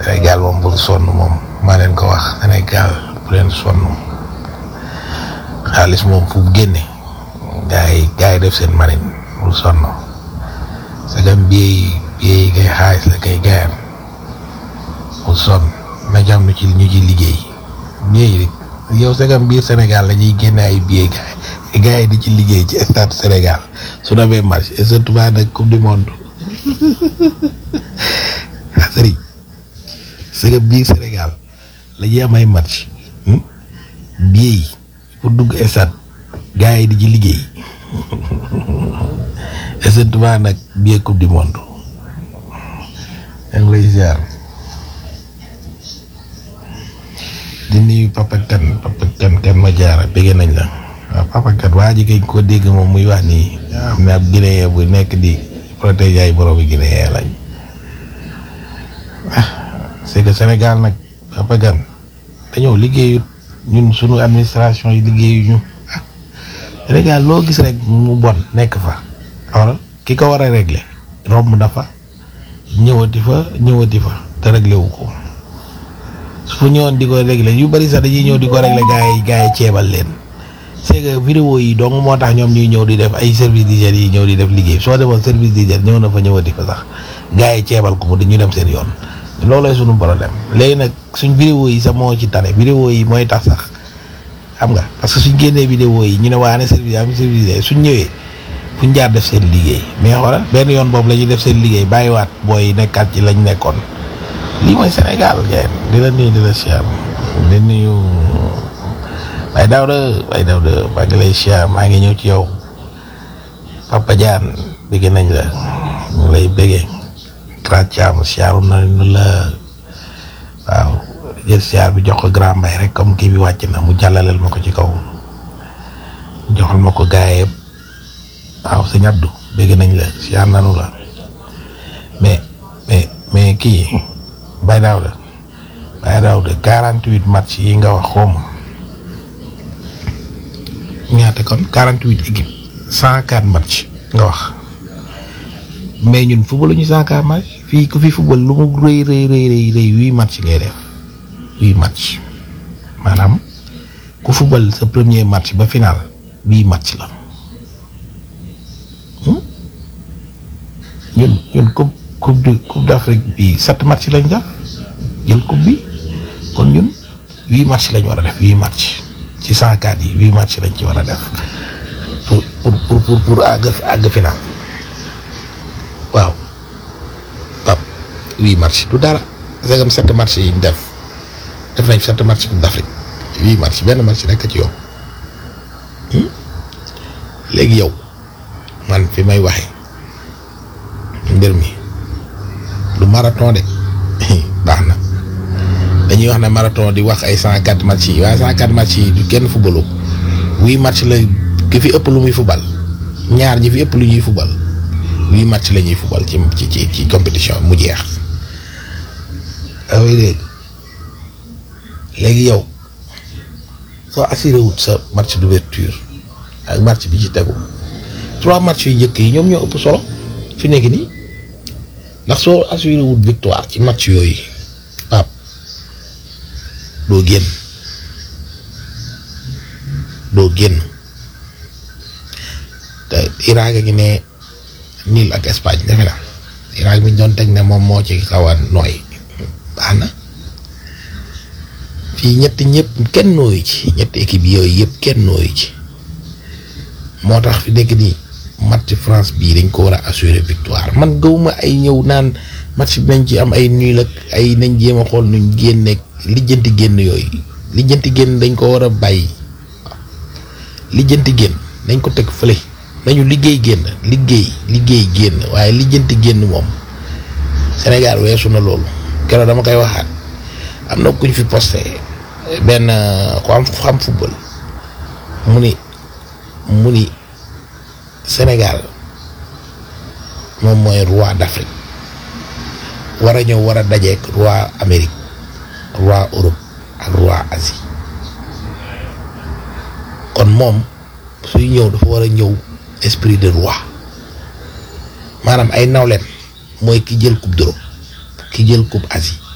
Sénégal moom bul sonn moom maa leen ko wax Sénégal bu leen sonn xaalis moom fu mu génne gaa yi gaa yi def seen marine bul sonn sagam biey biey kay xaalis la kay gaayam bul sonn na jam nu ci ñu ci liggéey biey yow sagam biir Sénégal la ñuy génne ay biey gaa yi gaa yi di ci liggéey ci stade Sénégal su demee match et surtout nag coupe du monde ah sëriñ sagam biir Sénégal la ñuy am ay match biey pour dugg stade gaa yi di ci liggéey et surtout nag biey coupe du monde yaa ngi lay ziar di nuyu papa kan papa kan kan ma jaara bëgg nañ la waaw papa kan waa ji kañ ko dégg moom muy wax nii am na ab Guinéen bu nekk di protéger ay borom yi Guinéen lañ ah c'est que Sénégal nag papa kan dañoo liggéeyut ñun sunu administration yi liggéeyuñu ah Sénégal loo gis rek mu bon nekk fa xoolal ki ko war a régler romb dafa ñëwati fa ñëwati fa te réglé wu ko su fu ñëwoon di ko réglé yu bari sax dañuy ñëw di ko réglé gaa yi gaa yi ceebal leen c'est que vidéo yi donc moo tax ñoom ñuy ñëw di def ay service d'hygiène yi ñëw di def liggéey soo demoon service d'hygiène ñëw na fa ñëwati fa sax gaa yi ceebal ko mu dañu dem seen yoon loolooy suñu problème léegi nag suñ vidéo yi sax moo ci tane vidéo yi mooy tax sax xam nga parce que suñ génnee vidéo yi ñu ne waa ne service am service d'hygiène suñ ñëwee fuñ jaar def seen liggéey mais xoolal benn yoon boobu la ñuy def seen liggéey bàyyiwaat booy nekkaat ci lañ nekkoon lii mooy Sénégal ngeen di la nuyu di la siyaar di nuyu Baye Daouda Baye Daouda maa ngi lay siyaar maa ngi ñëw ci yow Papa Diane bëgg nañ la ñu lay bëggee Grand Thiam siyaaru nañu la waaw jël siyaar bi jox ko Grand Mbaye rek comme kii bi wàcc na mu jàllaleel ma ko ci kaw joxal ma ko gaay yëpp waaw sëñ Abdou bëgg nañ la siyaar nanu la mais mais mais kii Baye Daouda Baye Daouda quarante huit match yi nga wax xawma ñaata kon quarante huit équipe cent quatre match nga wax mais ñun football ñu cent quatre match fii ku fi football lu mu rëy rëy rëy rëy rëy huit match ngay def huit match maanaam ku football sa premier match ba final huit match la ñun ñun coupe coupe du coupe d'Afrique bi sept match lañ def jël coupe bi kon ñun huit match lañ war a def huit match ci cent quatre yi huit match lañ ci war a def pour pour pour pour pour àgg àgg final waaw pap huit match du dara segam sept match yi ñu def def nañ sept match coupe d'Afrique huit match benn match rek a ci yow léegi yow man fi may waxee mbir mi du marathon de baax na dañuy wax ne marathon di wax ay cent quatre match yi waaye cent quatre match yi du kenn fubalu huit match la ki fi ëpp lu muy fubal ñaar ñi fi ëpp lu ñuy fubal huit match la ñuy fubal ci ci ci compétition mu jeex. waaw dégg léegi yow soo assuré wut sa match d'ouverture ak match bi ci tegu trois match yu njëkk yi ñoom ñoo ëpp solo fi nekk nii. ndax soo assuré wut victoire ci match yooyu Pape doo génn doo génn te Irak a ngi ne niil ak Espagne defe na Irak mi ñu doon teg ne moom moo ci xaw a nooy baax na fii ñetti ñëpp kenn nooyu ci ñetti équipe yooyu yëpp kenn nooyu ci moo tax fi nekk nii match France bii dañ ko war a assurer victoire man gëwuma ay ñëw naan match bi nañ ci am ay nul ak ay nañ jéem a xool nuñ génne lijjanti génn yooyu lijjanti génn dañ ko war a bàyyi lijjanti génn nañ ko teg fële nañu liggéey génn liggéey liggéey génn waaye lijjanti génn moom Sénégal weesu na loolu keroog dama koy waxaat am na kuñ fi posté benn ku am xam football mu ni mu ni Sénégal moom mooy roi d'Afrique war a ñëw war a dajeek roi Amérique roi Europe ak roi Asie kon moom suy ñëw dafa war a ñëw esprit de roi maanaam ay nawleen mooy ki jël coupe d'Europe ki jël coupe Asie